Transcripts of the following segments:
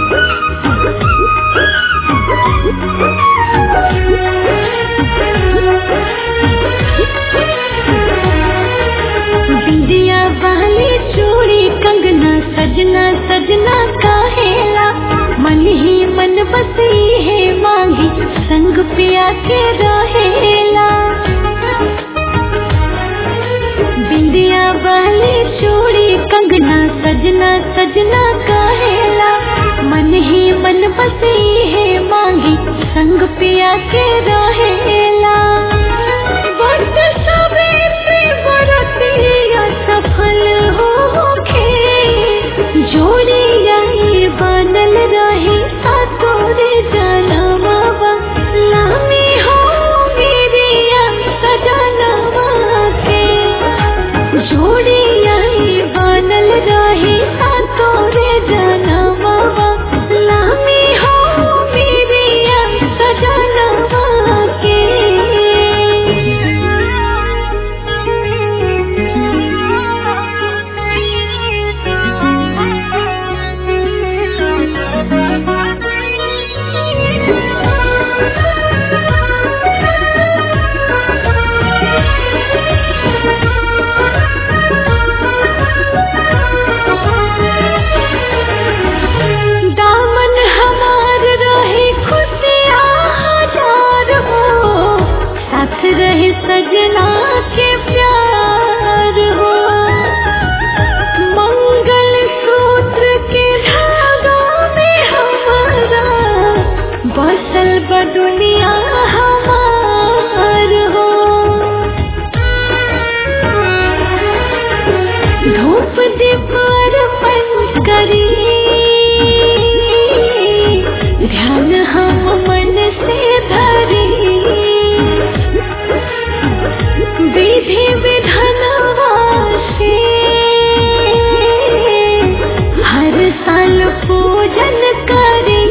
बिंदिया वाली चूड़ी कंगना सजना सजना काहेला मन ही मन बसी है मांगी संग पिया के रहेला बिंदिया वाली चूड़ी कंगना सजना सजना काहेला मन ही मन बसी है मांगी संग पिया के रहेला बट सवेरे बरतिया सफल होखे जोड़िया ये बनल रही सातोरे जनमवा लामी हो मेरिया सजनवा के जोड़िया ये बनल रही सातोरे जनमवा लामी हो मेरिया सजनवा के दामन हमार रहे खुशियाँ हजार हो साथ रहे सजना के प्यार हो मंगल सूत्र के धागा में हमारा बसल ब दुनिया हमार हो धूप दीप अर्पण करी ध्यान हम मन से धरी विधि विधानवा से हर साल पूजन करी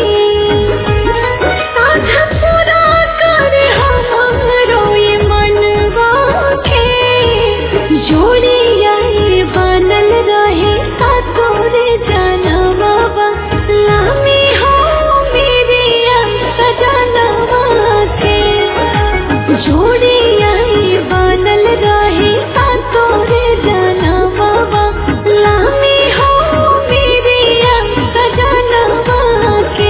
साध पूरा कर हमरो ये मनवा के जोड़िया ये बनल रहे सातोरे जनवा लामी हो मेरिया सजनवा के जोड़िया ये बनल रहे सातोरे जनवा लामी हो मेरिया सजनवा के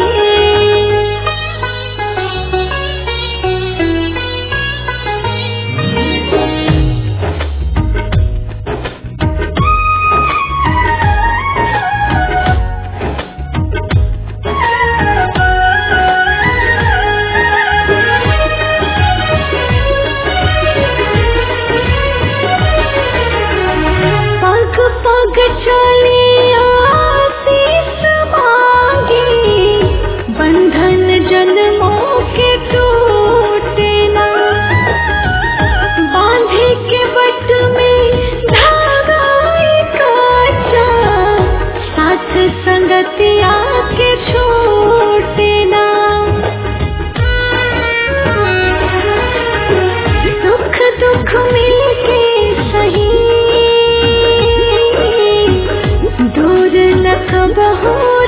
पग पग चलिया आशीष मांगी बंधन जन्मों के टूटे ना बांधे के बट में धागा काचा साथ संगतिया के छूटे ना सुख दुख मिलके सही दूर न कबहू